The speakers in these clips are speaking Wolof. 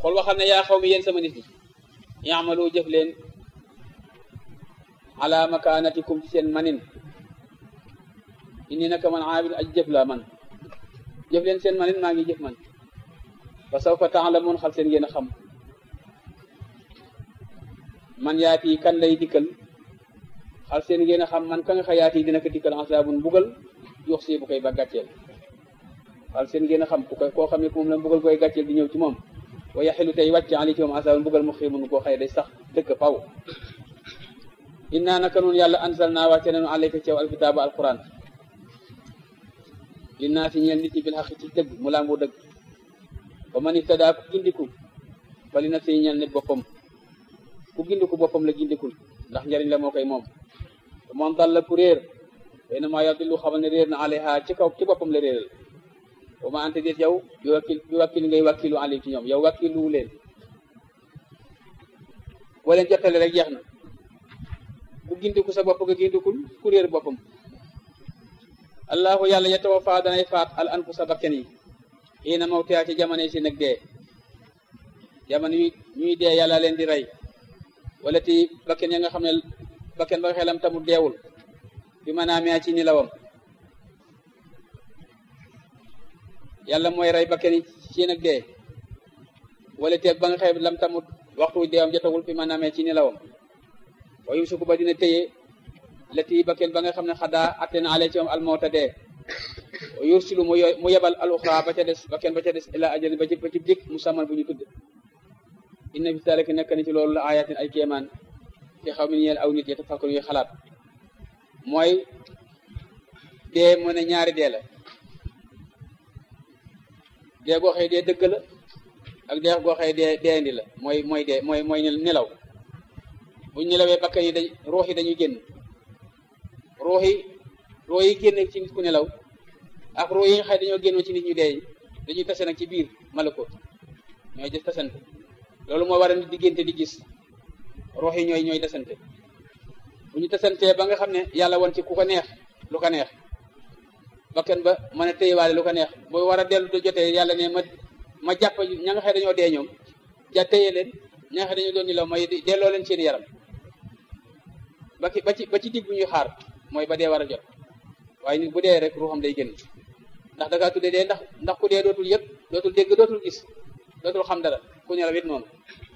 xool waxal ne yaa xaw mi yéen sama nit ñi yaamalu jëf leen ala makaanatikum ci seen manin inni naka man aabid aj jëf laa man jëf leen seen manin maa ngi jëf man fa sawfa taalamuun xal seen ngeen a xam man yaati kan lay dikkal xal seen ngeen a xam man ka nga xa yaati dina ko dikkal asaabun mbugal yox si bu koy ba gàcceel xal seen ngeen a xam ku koy koo xam ne moom la mbugal koy gàcceel di ñëw ci moom wa yaxilu tey wàcc ali ci moom asaabun mbugal mu xiimun koo xëy day sax dëkk faw inna naka noonu yàlla ansal naa wàcce nañu alayka ci yow alkitaaba alquran li naa si ñeel nit ñi bil xaq ci dëgg mu làmboo dëgg ba man ihtadaa ku gindiku fa li na si ñeel ne boppam ku gindiku boppam la gindikul ndax njariñ la moo koy moom te moom dal la ku réer xëy na maa yadillu xamal ne réer na alayha ci kaw ci boppam la réeral wa ma ante déet yow bi wakkil bi wakkil ngay wakkilu alim ci ñoom yow wakkilu leen boo leen jottale rek jeex na ku gindiku sa bopp nga gindikul ku réer boppam allahu yàlla yatawafa danay faat al anfusa bakken yi xiina mawtiha ci jamono yi si nag dee jamono yi ñuy dee yàlla leen di rey wala ti bakken ya nga xam ne bakken ba xelam tamut deewul bi ma naamee ci nilawam yàlla mooy rey bakken yi ci nag dee wala te ba nga xelam lam tamut waxtu deewam jotagul bi ma naamee ci nilawam wa yumsiku ba dina téye lati bakken ba nga xam ne xadaa atte na ale ci moom almawta dee yursilu mu mu yebal al uxra ba ca des bakken ba ca des ila ajali ba ci ba ci dik musamman bu ñu tudd inna fi zalika nekk ni ci loolu la ayatin ay kéemaan fi xaw mi ñeel aw nit yatafakkaru yu xalaat mooy dee mu ne ñaari dee la dee goo xëy dee dëgg la ak dee goo xëy dee deendi la mooy mooy dee mooy mooy nelaw buñ nelawee bakkan yi dañ ruux yi dañuy génn ruux yi ruux yi génn ci nit ku nelaw ak ruux yi nga xëy dañoo génnoo ci nit ñu dee dañuy tase nag ci biir malakoot ñooy des tasante loolu moo war a nit diggante di gis ruux yi ñooy ñooy tasante bu ñu tasantee ba nga xam ne yàlla woon ci ku ko neex lu ko neex bakkan ba mën a téyewaale lu ko neex boo war a dellu do jotee yàlla ne ma ma jàpp ña nga xëy dañoo dee ñoom ja téye leen ña nga xëy dañoo doon nelaw may delloo leen seen yaram ba ci ba ci ba ci digg bu ñuy xaar mooy ba dee war a jot waaye nit bu dee rek ruuxam day génn ndax da ngaa tuddee dee ndax ndax ku dee dootul yëpp dootul dégg dootul gis dootul xam dara ku nelaw it noonu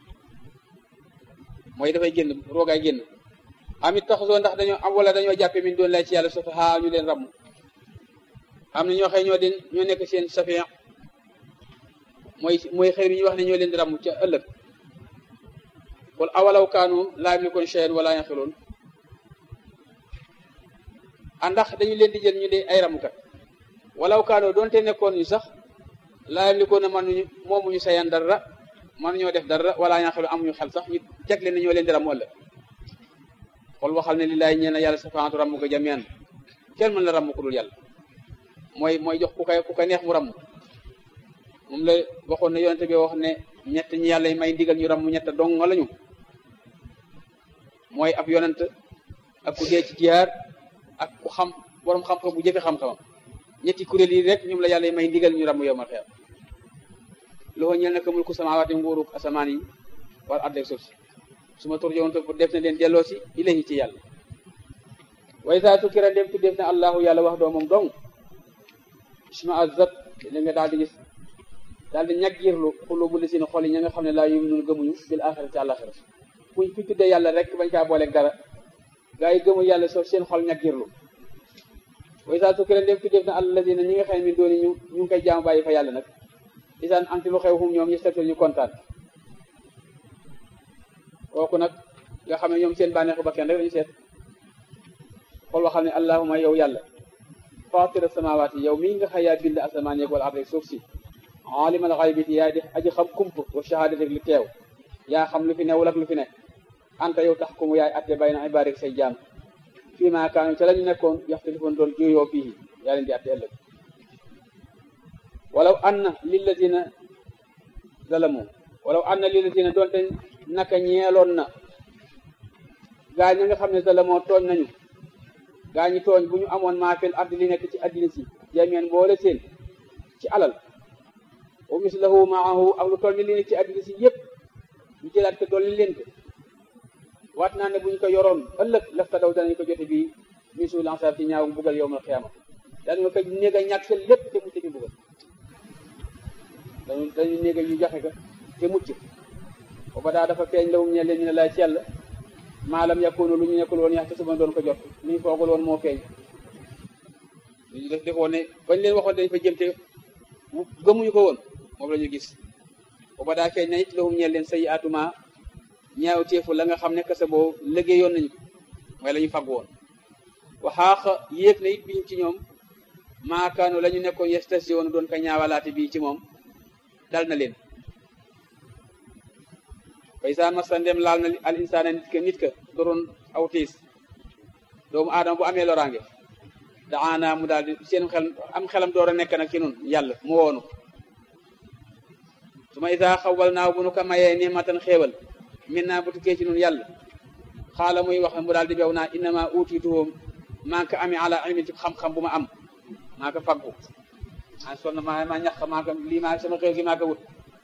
mooy dafay génn roogaay génn amit taxasoo ndax dañoo am wala dañoo jàppe min doon lay ci yàlla soto xaa ñu leen ramm am na ñoo xëy ñoo den ñoo nekk seen safiya mooy mooy xëy ñu wax ne ñoo leen di ramm ca ëllëg wala awalaw kaanu laa yamlikuun shay'an wala yaqiluun ndax dañu leen di jël ñu de ay ramukat walaw kaanoo doonte nekkoon ñu sax laa yamlikuuna mënuñu moomuñu sayan dara mënuñoo def dara wala yaqilu amuñu xel sax ñu teg leen ne ñoo leen di ramu ëllëg xool waxal ne lillaay ñee na yàlla safaatu ramm ko jamian kenn mën la ramm ku dul yàlla mooy mooy jox ku koy ku ko neex mu ramm moom la waxoon ne yonente bi wax ne ñett ñi yàlla may ndigal ñu ramm ñett dong lañu mooy ab yonent ak ku dee ci jiyaar ak ku xam borom xam-xam bu jëfe xam-xamam ñetti kuréel yi rek ñoom la yàlla may ndigal ñu ramm yow ma xeer loxo ñeel na ko mulku samaawaati nguuruk asamaan yi wala àddeeg suuf si su ma tur jowoon pour def na leen delloo si ilahi ci yàlla way saa tukkira dem tu def na allahu yàlla wax doo moom dong suma azat li nga daal di gis daal di ñag yirlu xulu bu li seen xol yi ña nga xam ne laa yuminuun gëmuñu bil axirati àllaxira fuñ fi tuddee yàlla rek bañ kaa booleeg dara gaa yi gëmul yàlla soo seen xol ñag yirlu way saa tukkira dem tu def na alladina ñi nga xam ne min dooni ñu ñu ngi koy jaam bàyyi fa yàlla nag isaan anti lu xew xum ñoom ñu seetal ñu kontaan kooku nag nga xam ne ñoom seen bànneexu bakkan rek lañu seet xool waxal ne allahuma yow yàlla fatira samawaati yow mii nga xëy yaa bind asamaan yeeg wala arrek suuf si alimal xaybiti yaay def aji xam kump wa shahadati li teew yaa xam lu fi newul ak lu fi nekk anta yow tax kumu yaay atte bay na ibaarik say jaam fii maa kaanu ca lañu nekkoon yaxtalifoon doon juyoo fii yaa leen di atte ëllëg walaw anna lilladina zalamu walaw anna lilladina doonte naka ñeeloon na gaa ñi nga xam ne zalamoo tooñ nañu gaa ñi tooñ bu ñu amoon maa fil ardi li nekk ci addina si jameen boole seen ci alal wa mislahu maahu ak lu toll ni li nekk ci àddina si yëpp ñu jëlaat ko dolli leen ko waat naa ne bu ñu ko yoroon ëllëg lafta daw danañ ko jote bii min suul ansaab ci ñaaw mbugal yowmal xiyaama dañu ko néeg a ñàkk seen lépp te mucc ci mbugal dañu dañu néeg a ñu joxe ko te mucc booba daa dafa feeñ lawum ñe leen ñu ne laay ci yàlla maalam yakunu lu ñu nekkul woon yax te suba doon ko jot lu ñu foogul woon moo feeñ lu ñu def defoon ne bañ leen waxoon dañ fa jëm te gëmuñu ko woon moom la ñu gis booba daa feeñ na it lawum ñe leen say atuma ñaaw teefu la nga xam ne kese boo liggéeyoon nañu ko mooy la ñu fagg woon waxaax yéeg na it biñ ci ñoom maakaanu la ñu nekkoon yestasi woon doon ko ñaawalaate bii ci moom dal na leen bay saa masa ndem laal na al insaana nit ka nit ka doroon aw tiis doomu aadama bu amee loraange daana mu daal di seen xel am xelam door a nekk nag ci nun yàlla mu woonu su ma isaa xawal naaw bu nu ko mayee nimatan xéewal min naa bu tukkee ci nun yàlla xaala muy wax mu daal di bew naa innama uutiituhum maa ko amee ala ilmin ci xam-xam bu ma am maa ko faggu maa sonn maa maa ñax maa ko lii maa sama xew gi maa ko wut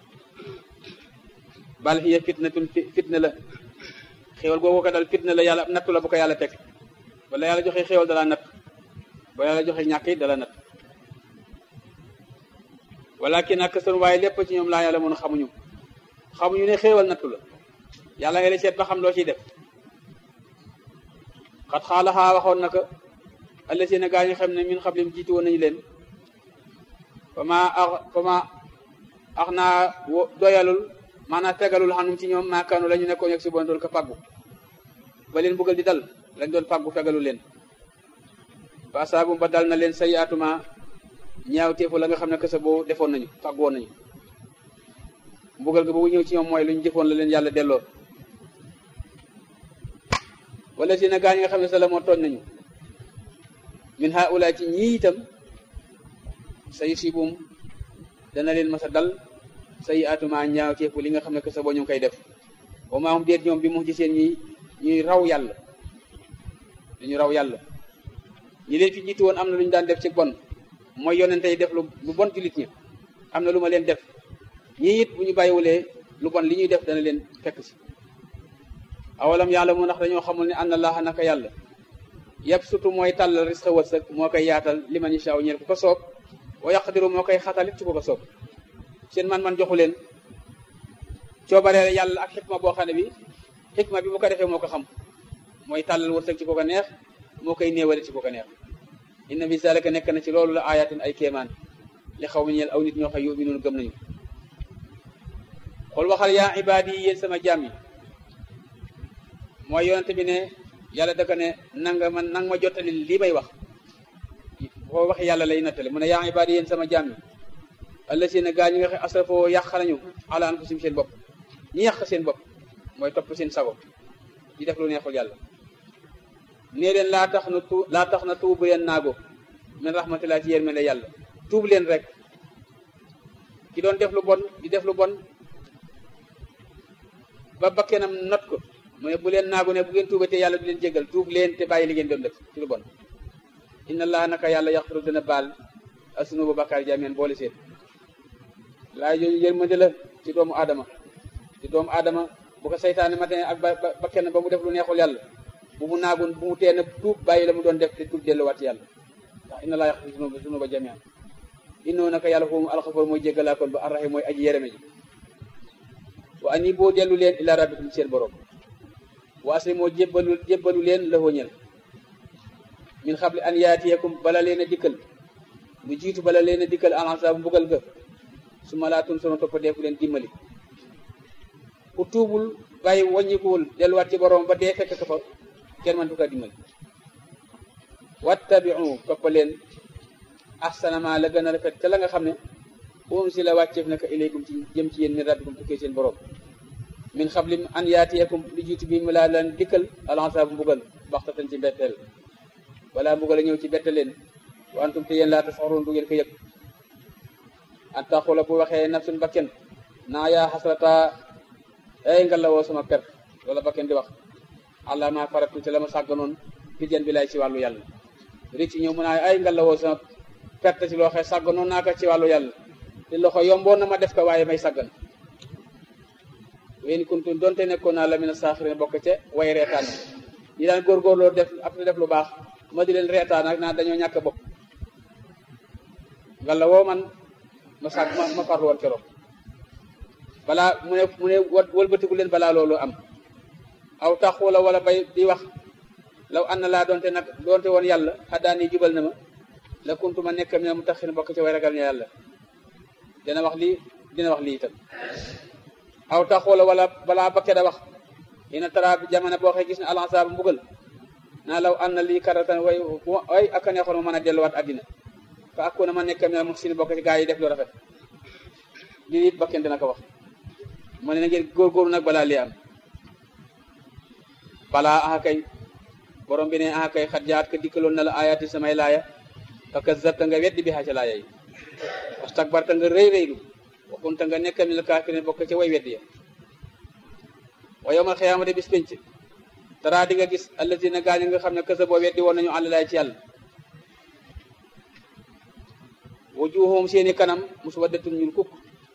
bal hiya fitnatun fitna la xéewal googu ko dal fitna la yàlla nattu la bu ko yàlla teg wala yàlla joxe xéewal dala natt ba yàlla joxe ñàkk it dala natt walakin ak seen waaye lépp ci ñoom laa yàlla mën a xamuñu xamuñu ne xéewal nattu la yàlla nga lay seet ba xam loo ciy def xat xaalaxaa waxoon na ko alla seen gaa ñu xam ne min xablim jiitu woon nañu leen fa ma ax fa ma ax naa doyalul maanaam tegalul xanum ci ñoom maakaanu la ñu nekkoon yeg si bon doon ko faggu ba leen bëggal di dal lañ doon faggu fegalu leen fa saabum ba dal na leen sayaatuma ñaaw teefu la nga xam ne kese boo defoon nañu faggu woon nañu mbugal ga bu ñëw ci ñoom mooy lu ñu jëfoon la leen yàlla delloo wala si na gaa ñi nga xam ne sa la moo tooñ nañu min haula ci ñii itam sa yusibum dana leen masa dal say atuma ñaaw teefu li nga xam ne que sa boo ñu ngi koy def wa maa hum déet ñoom bi mu ci seen ñi ñuy raw yàlla dañu raw yàlla ñi leen fi jiitu woon am na lu ñu daan def ci bon mooy yonente yi def lu lu bon jullit ñi am na lu ma leen def ñii it bu ñu bàyyiwulee lu bon li ñuy def dana leen fekk si awalam yàlla mu ndax dañoo xamul ne anna allaha naka yàlla yàpp surtout mooy tàllal risque wërsëg moo koy yaatal li man yashaa ñeel ku ko soob wa yaqdiru moo koy xatalit ci ku ko soob seen man-man joxu leen coobaree yàlla ak xikma boo xam ne bi xikma bi bu ko defee moo ko xam mooy tàllal wërsëg ci ko ko neex moo koy néewale ci ko ko neex inna fi zalika nekk na ci loolu la ayatin ay kéemaan li xaw ma ñeel aw nit ñoo xam yuminuun gëm nañu xool waxal yaa ibaadi yi yéen sama jaam yi mooy yonente bi ne yàlla daka ne nanga ma nang ma jottali lii may wax boo wax yàlla lay nattale mu ne yaa ibaadi yéen sama jaam yi alla seen gaa ñi nga xam asrafoo yàq nañu ala anfusihim seen bopp ñi yàq seen bopp mooy topp seen sago di def lu neexul yàlla nee leen laa tax na tu laa tax na tuubu leen naago min rahmatillah ci yërmande yàlla tuub leen rek ki doon def lu bon di def lu bon ba bakkenam not ko mu ne bu leen naagu ne bu ngeen tuubatee yàlla du leen jégal tuub leen te bàyyi li ngeen doon def ci lu bon inna allah naka yàlla yaxfiru dana baal asunuba bakkaar jaameen boole seen laa jooju yërmande la ci doomu aadama ci doomu aadama bu ko saytaane matee ak ba bakken ba mu def lu neexul yàlla bu mu naagun bu mu teen tuub bàyyi la mu doon def te tuub delluwaat yàlla ndax inna allah yaxfiru sunuba sunuba jaameen innoo naka yàlla foofu alxafoor mooy jéggalaa kon ba arraxim mooy aji yereme ji wa ani boo dellu leen ila rabbikum seen borom wa asli moo jébbalu jébbalu leen la ñel min xable an yaatiyakum bala leen a dikkal lu jiitu bala leen a dikkal alansaabu mbugal ga su ma laa tun sono toppa deefu leen dimbali ku tuubul bàyyi wàññikuwul delluwaat ci borom ba dee fekk ko fa kenn man du ko dimbali wattabiu toppa leen ahsana ma la gën a rafet te la nga xam ne um si la wàcceef naka ilaykum ci jëm ci yéen min rabbikum tukkee seen borom min xablim an yaatiyakum lu jiitu bi mu laa leen dikkal alansaabu mbugal baxtatan ci mbetteel wala mbugal a ñëw ci bette leen wa antum te yéen laa tasaxaroon du ngeen ko yëg an taxula bu waxee nafsun bakken naa yaa xasrata ay nga la woo sama per wala bakken di wax àlla ma faratu te la ma sàgganoon fi jën bi lay ci wàllu yàlla ricc ñëw mu naa ay nga la woo sama perte ci loo xee sàgganoon naa ko ci wàllu yàlla te loxo yomboon na ma def ko waaye may saggan wen kuntum donte nekkoon naa la mina saaxirin bokk ca way reetaan ñi daan góorgóorloo def ak def lu baax ma di leen reetaan ak naan dañoo ñàkk bopp walla woo man ma sàgg ma ma farlu woon keroog balaa mu ne mu ne wëlbatiku leen balaa loolu am aw taxula wala bay di wax law ànd laa doonte nag doonte woon yàlla xaddaani jubal na ma la kuntu ma nekk mi ne mu taxin bokk ci way ragal ña yàlla dina wax lii dina wax lii itam aw taxula wala balaa bakke da wax ina tara bi jamono boo xee gis ne alansaaba mbugal naa law ànd lii karatan way way aka neexoon ma mën a delluwaat àddina fa akuna ma nekk mi ne mu sin bokk ci gaa yi def lu rafet lii it bakken dina ko wax mu ne na ngeen góorgóorlu nag balaa lii am balaa aha kay borom bi ne aha kay xat jaat ka dikkaloon na la ayaati samay laaya fa kazzabta nga weddi bi xaa ca laaya yi wastakbarta nga rëy rëylu waxunta nga nekk mi la kaafirin bokk ca way weddi ya wa yawmal xiyaamati bis pénc taraa di nga gis allazina gaañu nga xam ne kasa boo weddi woon nañu àll laay ci yàlla wujuhum seeni kanam muswaddatun ñuul kukk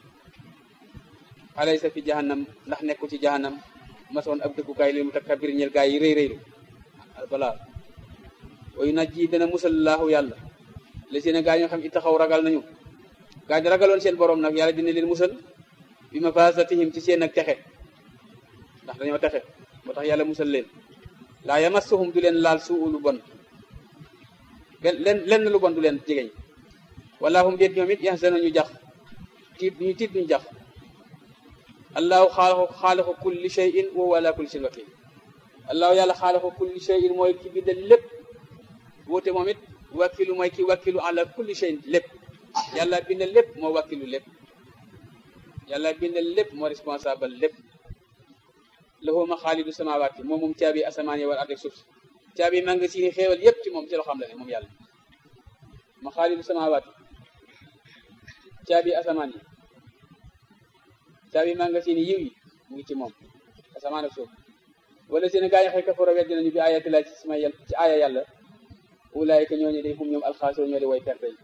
alaysa fi jahannam ndax nekku ci jahannam masoon ab dëkkukaay li mu takkabir ñel gaa yi rëy rëylu balaa wayu naj ji dana musal laahu yàlla li seen gaa ñoo xam it taxaw ragal nañu gaa ñi ragaloon seen borom nag yàlla dina leen musal bi ma fasatihim ci seen ak texe ndax dañoo texe moo tax yàlla musal leen laa yamassuhum du leen laal suu lu bon benn len lenn lu bon du leen jegeñ wala hum déet ñoom it yaxsanu ñu jax tiit ñu tiit duñu jax allahu xaaliqu xaaliqu kulli shay'in wa huwa ala kulli shay'in wakil allahu yàlla xaaliqu kulli shay'in mooy ki bindal lépp woote moom it wakilu mooy ki wakilu ala kulli shay'in lépp yàlla bindal lépp moo wakilu lépp yàlla bindal lépp moo responsable lépp lahu maxaalidu samawaati moom moom caabi asamaan yi wal ardi suuf caabi maa nga siini xéewal yépp ci moom ci loo xam la ne moom yàlla maxaalidu samawaati caabi asamaan yi caabi magasin yiw yi mu ngi ci moom asamaan ak suuf wala seen gaa yi xëy kafara weddi nañu bi ayati laa ci sama yàlla ci aaya yàlla ulaayika ñooñu day hum ñoom alxaasiro ñoo di way perte yi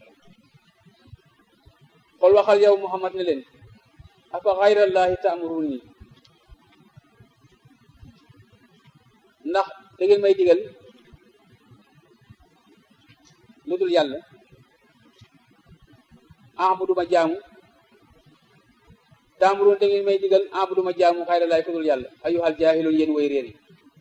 xool waxal yow Muhammad ne leen afa xayrallahi taamurun nii ndax da ngeen may digal lu dul yàlla abuduma jaamu taamuroon da ngeen may digal abuduma jaamu xayra laay ku dul yàlla ayuhal jaahiluun yéen way réer yi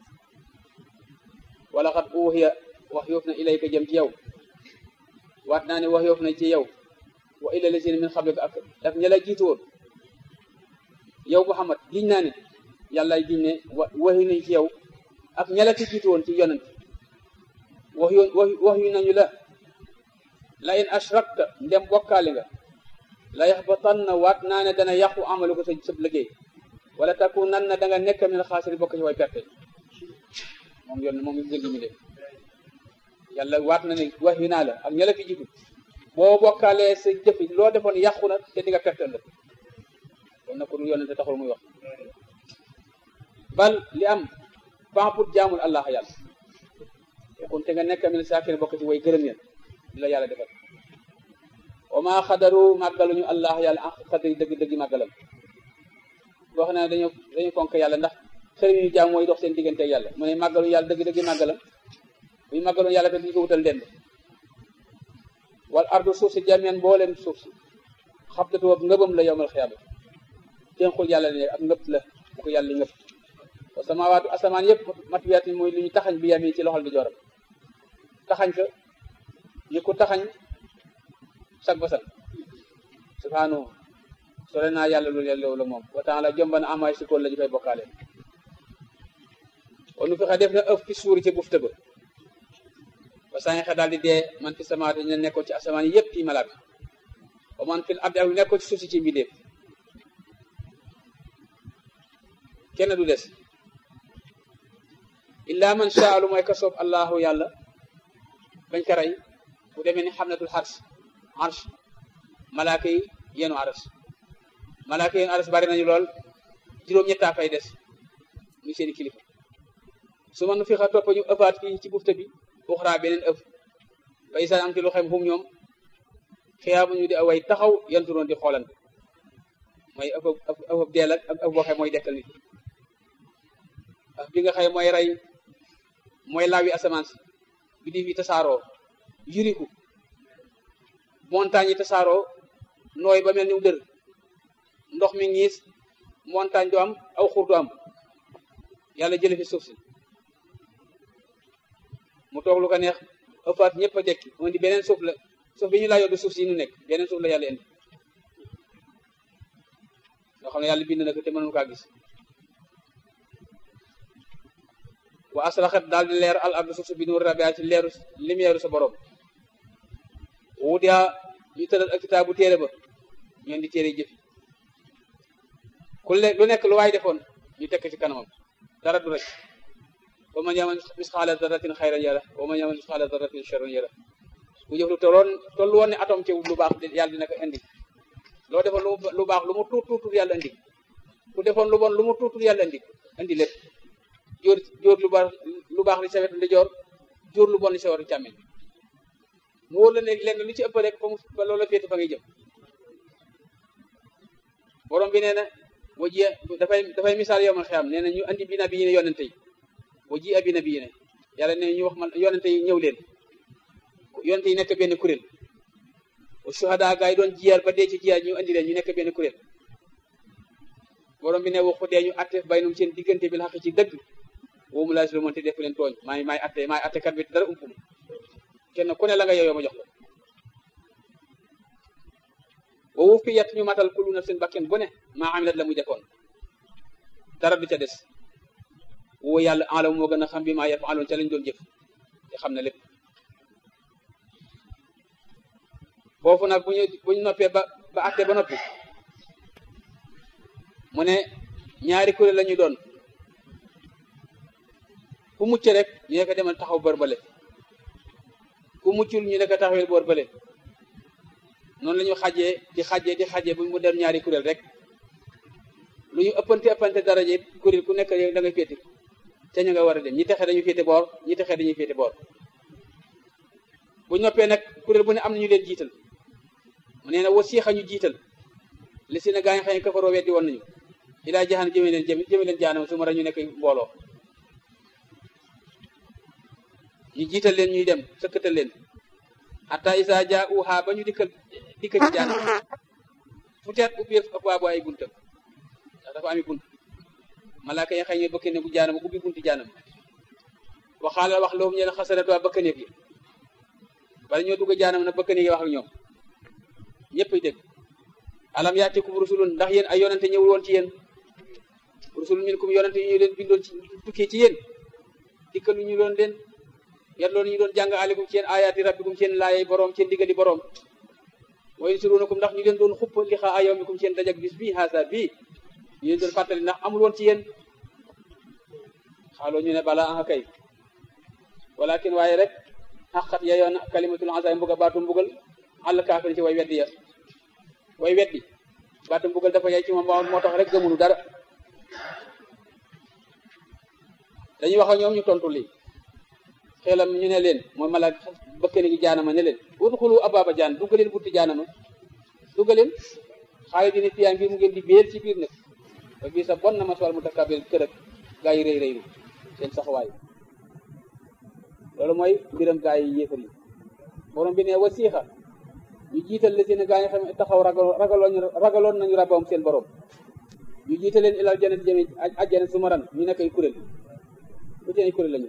wala xat uuxiya wax yoof na ilayka jëm ci yow waat naa ne wax yoof na ci yow wa ila lazina min xablika ak ak ña la jiitu woon yow Muhammad giñ naa ne yàlla giñ ne wa waxi nañ ci yow ak ña la ci jiitu woon ci yonent wax yu wax yu nañu la la in ashrakta ndem bokkaale nga la yaxbatanna waat naa ne dana yàqu amalu ko sa sëb liggéey wala takunan na da nga nekk min xaasiri bokk ci way perte moom yoon moom gën gi mi def yàlla waat na ne wax yu naa la ak ña la fi jiitu boo bokkaalee sa jëf loo defoon yàqu na te di nga perte la kon nag ku dul yonente taxul muy wax bal li am famput jaamul allah yàlla kon te nga nekk min saakir bokk ci way gërëm yéen li la yàlla defal wa maa xadaru màggaluñu allah yàlla ak xadari dëgg dëgg màggalam wax na dañu dañu fonk yàlla ndax xëriñ ñu jaam mooy dox seen diggante ak yàlla mu ne màggalu yàlla dëgg dëgg màggalam buñu màggaloon yàlla te duñu ko wutal ndend wal ardu suuf si jamian mbooleem suuf si xabdatu ak ngëbam la yowmal xiyaama tenxul yàlla ne ak ngëpp la bu ko yàlla ngëpp wa samawaatu asamaan yëpp matuyaat mooy lu ñu taxañ bi yami ci loxol di joram taxañ ka ñu ko taxañ sag basal subhanahu sore naa yàlla lu yàlla la moom wa taala jomba na amaay sikoon la ñu koy bokkaale wanu fexe def na ëf fi suuri ci bufte ba ba saa xe daal di dee man fi samaat ñu nekkoon ci asamaan yëpp ci malaaka wa man fil ardi ak lu nekkoon ci suuf si ci mbindeef kenn du des illa man shaa lu mooy ka soob allahu yàlla bañ ko rey bu demee ni xamnatul xars arsh malaaka yi yenu aras malaaka yenu aras bari nañu lool juróom-ñettaa fay des muy seeni kilifa su ma nu fi xa topp ñu ëppaat fii ci bufta bi uxraa beneen ëf ba isaan am ci lu xem xum ñoom xiyaamu ñu di away taxaw yanturoon di xoolante mooy ëpp ëpp ëpp deel ak ëpp boo xëy mooy dekkal nit ak bi nga xëy mooy rey mooy laawi asamaan si bi di fi tasaaroo yuriku montagne yi tasaaroo nooy ba mel ni dër ndox mi ngiis montagne du am aw xur du am yàlla jële fi suuf si mu toog lu ko neex ëppaat ñëpp a dekki mu indi beneen suuf la suuf bi ñu laa yoddu suuf si ñu nekk beneen suuf la yàlla indi nga xam ne yàlla bind na ko te mënuñu kaa gis wa asraxat daal di leer al ardu suuf si bi nuur rabia ci leeru lumière sa borom wudia ñu tëral ak kitaabu téere ba ñoon di téere jëfi ku le lu nekk lu waay defoon ñu tekk ci kanamam dara du rek wa man yamal misqaala darratin xayran yara wa man yamal misqaala darratin sharran yara ku jëf lu tolloon tollu woon ne atom ci lu baax yàlla dina ko indi loo defoon lu baax lu mu tuut tuutul yàlla indi ku defoon lu bon lu mu tuutul yàlla indi indi lépp jóor jóor lu baax lu baax li sa wetu ndijoor jóor lu bon li sa wetu càmmeñ mu wóor la ne lenn lu ci ëpp rek fa mu fa loola féete fa ngay jëm borom bi nee na wa ji dafay dafay misaal yow man xiyam nee na ñu andi bi na bi yi ne yonente yi wa ji abi na bi yi ne yàlla ne ñu wax man yonente yi ñëw leen yonente yi nekk benn kuréel wa shuhada gaa yi doon jiyaar ba dee ci jiyaar ñu andi leen ñu nekk benn kuréel borom bi ne waxu dee ñu atte baynum seen diggante bi la xaq ci dëgg woomu laa si lu mënte def leen tooñ maay maay atte maay atte kat bi dara umpu ma kenn ku ne la nga yoyoo ma jox ko wa wufiyat ñu matal kullu nafsin bakken bu ne maa amilat la muy defoon dara du ca des woo yàlla alam moo gën a xam bi maa yafaloon ca lañ doon jëf te xam na lépp foofu nag bu ñu bu ñu noppee ba ba atte ba noppi mu ne ñaari kuréel la ñu doon ku mucc rek ñu ne ko demal taxaw bër bale ku muccul ñu ne ko taxawel boor bale noonu la ñu xajee di xajee di xajee bu mu dem ñaari kuréel rek lu ñu ëppante ëppante daraje kuréel ku nekk da ngay féete te ñu nga war a dem ñi texe dañu féete boor ñi texe dañuy féete boor bu noppee nag kuréel bu ne am na ñu leen jiital mu nee na wasiixa ñu jiital li si na gaa yi xëy kafaroo weddi woon nañu ilaa jaxan jëme leen jëme jëme leen jaanam su ma ñu nekk mbooloo ñu jiital leen ñuy dem sëkkatal leen hatta isa ja uha ba ñu dikkal dikkal ci jaanam fu teet ubbi abwaabu ay buntam ndax dafa ami bunt malaaka yi xëy ñooy bëkk ne bu jaanam ubbi bunti jaanam waxaala wax loolu ñeen xasanatu waa bëkk néeg yi bala ñoo dugg jaanam nag bëkk néeg yi wax ak ñoom ñëpp ay dégg alam yaatikum rusulun ndax yéen ay yonante ñëwul woon ci yéen rusulun minkum yonante yi ñu leen bindoon ci tukkee ci yéen dikkalu ñu doon leen yat loolu ñu doon jàng alikum ci yéen ayaati rabbikum ci yéen laayay boroom ci yéen digali boroom wa yunsirunakum ndax ñu leen doon xupp li xaa ayawmikum ci yéen dajak bis bii haasa bii ñu leen doon fàttali ndax amul woon ci yéen xaaloo ñu ne bala anga kay walakin waaye rek xaqat yayoon kalimatul azab mbuga baatu mbugal àll kaafir ci way weddi ya way weddi baatu mbugal dafa yay ci moom moo tax rek gëmunu dara dañuy wax ak ñoom ñu tontu lii xelam ñu ne leen mooy malaak bëkkani gi jaanama ne leen udxulu ababa jaan duggaleen bunti jaanama duggaleen xaalis dina fiyaa ngir mu ngeen di béel ci biir nag ba bii sa bon na maswal mu takabir kër ak gaa yi rëy rëylu seen saxawaay loolu mooy mbiram gaa yi yéefar yi borom bi ne wasiixa ñu jiital la seen gaa yi xam taxaw ragaloon ragaloon nañu rabam seen borom ñu jiital leen ilal jannati jëme ajjana su maran ñu nekk ay kuréel bu ci ay kuréel lañu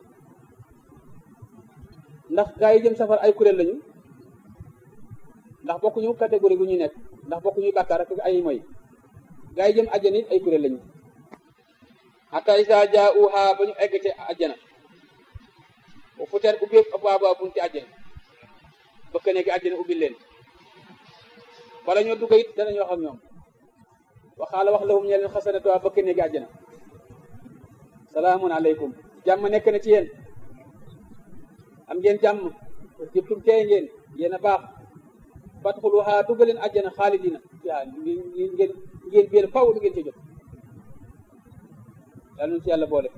ndax gaa yi jëm safar ay kuréel lañu ndax bokkuñu catégorie bu ñu nekk ndax bokkuñu bàkkaar ak ay moy gaa yi jëm ajjana it ay kuréel lañu hatta isa jaauha ba ñu egg ci ajjana bu futeer ubbi abwaaba bunti ajjana bëkk nekk ajjana ubbi leen wala ñoo dugg it danañu wax ak ñoom waxaala wax lahum ñe leen xasanatu waa bëkk nekk ajjana salaamun aleykum jàmm nekk na ci yéen am ngeen jàmm jëptum tee ngeen yéen a baax fadxuluha duggaleen ajjana xaalidina fiha ngeen ngeen ngeen biir faw du ngeen ci jot yàlla nu ci yàlla boole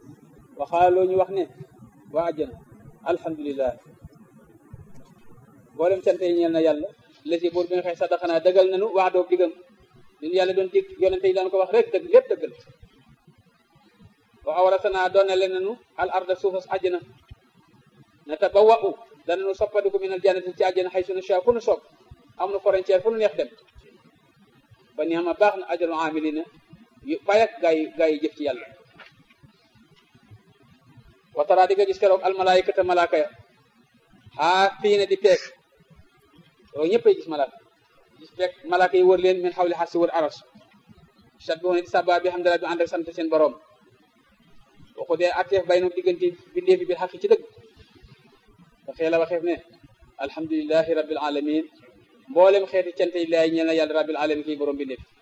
waxaala loo ñu wax ne waa ajjana alhamdulillah mboolem cant yi ñeel na yàlla lesi buur bi nga xëy sadaxanaa dëggal nañu wax doob diggam ñun yàlla doon dig yonente yi daan ko wax rek dëgg lépp dëggal wa awrasanaa doone leen nañu al arda suufas àjjana na ta ba wa'u danañu soppadiku minal jannati ci àjjana xay sunu sha fu nu soog am nu frontière fu nu neex dem ba ni ama baax na ajalu amilina yu payak gaa yi gaa yi jëf ci yàlla watara di nga gis keroog almalaykata malaaka ya xaa fii ne di peeg loolu ñëppay gis malaaka gis peeg malaaka yi wër leen min xawli xar si wër aras sat bi di saba bi alhamdulilah bi ànd ak sant seen borom waxu dee atteef bay no diggante bindee fi bi xaq ci dëgg dafee la waxeef ne alhamdulilahi rabbil alamin mboolem xeeti cante yi laay ñeel na yàlla rabbil alamin kii borom bindee fi